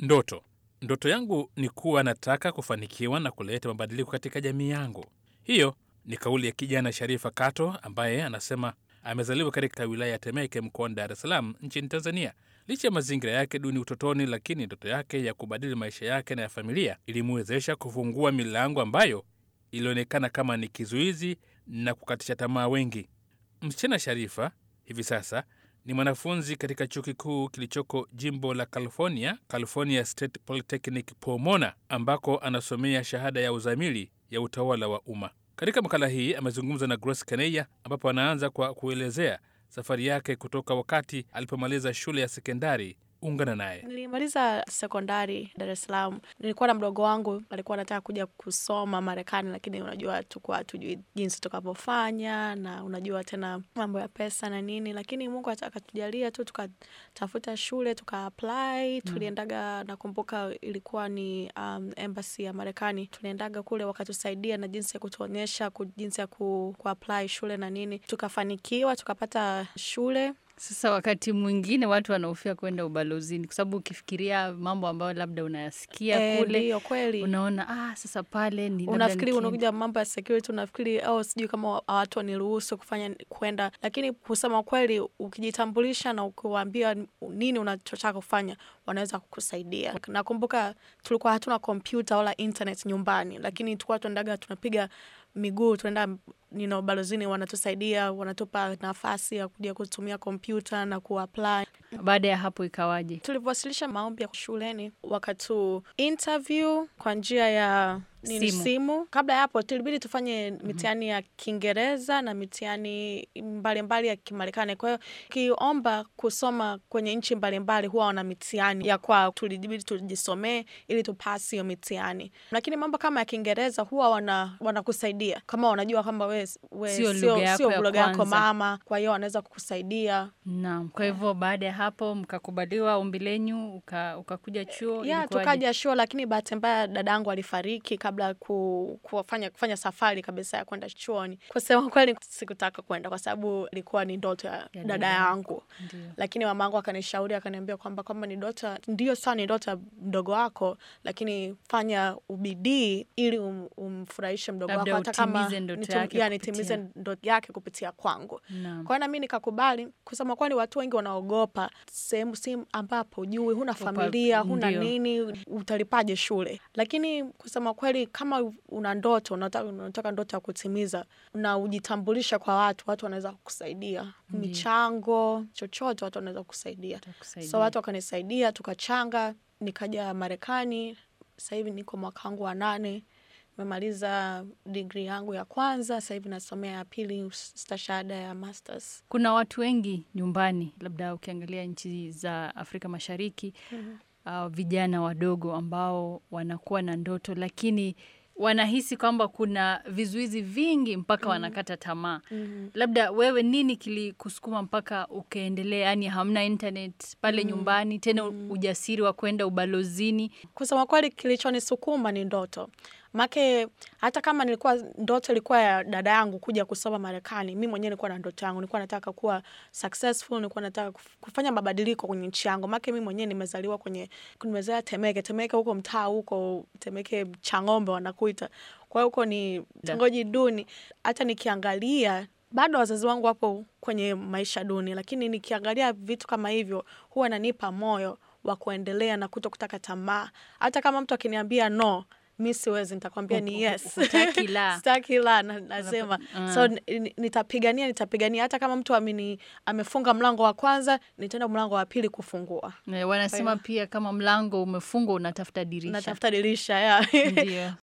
Ndoto. Ndoto yangu ni kuwa nataka kufanikiwa na kuleta mabadiliko katika jamii yangu. Hiyo ni kauli ya kijana Sharifa Kato ambaye anasema amezaliwa katika wilaya ya Temeke mkoani Dar es Salaam nchini Tanzania. Licha ya mazingira yake duni utotoni, lakini ndoto yake ya kubadili maisha yake na ya familia ilimwezesha kufungua milango ambayo ilionekana kama ni kizuizi na kukatisha tamaa wengi. Msichana Sharifa hivi sasa ni mwanafunzi katika chuo kikuu kilichoko jimbo la California, California State Polytechnic Pomona, ambako anasomea shahada ya uzamili ya utawala wa umma. Katika makala hii amezungumza na Grace Kaneya, ambapo anaanza kwa kuelezea safari yake kutoka wakati alipomaliza shule ya sekondari. Ungana naye. Nilimaliza sekondari Dar es Salaam. Nilikuwa na mdogo wangu alikuwa anataka kuja kusoma Marekani, lakini unajua tukuwa hatujui jinsi tukavyofanya, na unajua tena mambo ya pesa na nini, lakini Mungu akatujalia tu tukatafuta shule tuka apply. Tuliendaga, nakumbuka ilikuwa ni um, embassy ya Marekani. Tuliendaga kule wakatusaidia na jinsi ya kutuonyesha ku, jinsi ya ku, ku apply shule na nini, tukafanikiwa tukapata shule Sasa wakati mwingine watu wanahofia kwenda ubalozini kwa sababu ukifikiria mambo ambayo labda unayasikia Eh, kule ndiyo kweli. unaona ah, sasa pale ni labda unafikiri nikienda- unakuja mambo ya security, unafikiri au sijui kama watu waniruhusu kufanya kwenda, lakini kusema kweli, ukijitambulisha na ukiwaambia nini unachotaka kufanya, wanaweza kukusaidia. Nakumbuka tulikuwa hatuna kompyuta wala internet nyumbani, lakini tulikuwa tuendaga tunapiga miguu tunaenda nino balozini, wanatusaidia wanatupa nafasi ya kuja kutumia kompyuta na kuapply Baada ya hapo ikawaje? tulivyowasilisha maombi ya shuleni wakatu interview kwa njia ya nini, Simu. simu. Kabla ya hapo tulibidi tufanye mitihani ya Kiingereza na mitihani mbalimbali ya Kimarekani. Kwa hiyo ukiomba kusoma kwenye nchi mbalimbali huwa wana mitihani ya kwao, tulibidi tujisomee ili tupasi hiyo mitihani. Lakini mambo kama ya Kiingereza huwa wana wanakusaidia kama wanajua kwamba we, we Sio sio, lugha yako sio ya lugha yako kwanza. mama, kwa hiyo wanaweza kukusaidia Naam. Kwa hivyo baada ya hapo mkakubaliwa ombi lenyu, uka- ukakuja chuo. ya ilikuwaje? tukaja chuo, lakini bahati mbaya dadangu alifariki kabla ya ku, kufanya, kufanya safari kabisa ya kwenda chuoni. Kusema kweli, sikutaka kwenda kwa sababu ilikuwa ni ndoto ya dada dada yako. yangu, Ndio. lakini mamangu akanishauri akaniambia kwamba kama ni ndoto, ndio sawa, ni ndoto ya mdogo wako, lakini fanya ubidii ili um, umfurahishe mdogo wako, Labda hata kama utimize ndoto nitum- yake ya, kupitia- nitimize ndoto yake kupitia kwangu. Naam. Kwa hiyo nami nikakubali. Kusema kweli, watu wengi wanaogopa sehemu sehemu ambapo hujui, huna Upa- familia, huna ndio. nini, utalipaje shule? Lakini kusema kweli, kama una ndoto, unataka, unataka ndoto ya kutimiza na ujitambulisha kwa watu, watu wanaweza kukusaidia, michango, chochote, watu wanaweza kukusaidia. Itakusaidia. So watu wakanisaidia, tukachanga, nikaja Marekani. Sasa hivi niko mwaka wangu wa nane, nimemaliza digri yangu ya kwanza, sasa hivi nasomea ya pili, stashahada ya masters. Kuna watu wengi nyumbani, labda ukiangalia nchi za Afrika Mashariki uh, vijana wadogo ambao wanakuwa na ndoto lakini wanahisi kwamba kuna vizuizi vingi mpaka wanakata tamaa. Labda wewe, nini kilikusukuma mpaka ukaendelea? Yani hamna internet pale nyumbani tena, ujasiri wa kwenda ubalozini. Kusema kweli, kilichonisukuma ni ndoto make hata kama nilikuwa ndoto ilikuwa ya dada yangu kuja kusoma Marekani, mi mwenyewe nilikuwa na ndoto yangu, nilikuwa nataka kuwa successful, nilikuwa nataka kuf- kufanya mabadiliko kwenye nchi yangu. Make mi mwenyewe nimezaliwa kwenye, nimezaliwa Temeke, Temeke huko mtaa huko Temeke Chang'ombe wanakuita, kwa hiyo huko ni kitongoji duni. Hata nikiangalia bado wazazi wangu wapo kwenye maisha duni, lakini nikiangalia vitu kama hivyo huwa nanipa moyo wa kuendelea na kuto kutaka tamaa. Hata kama mtu akiniambia no, mi siwezi, nitakwambia ni yes. Hutaki la. Sitaki la, na- nasema so ni- ni- nitapigania, nitapigania. Hata kama mtu amini, amefunga mlango wa kwanza, nitaenda mlango wa pili kufungua, Eh, Wanasema pia kama mlango umefungwa unatafuta dirisha. natafuta dirisha ya Ndio.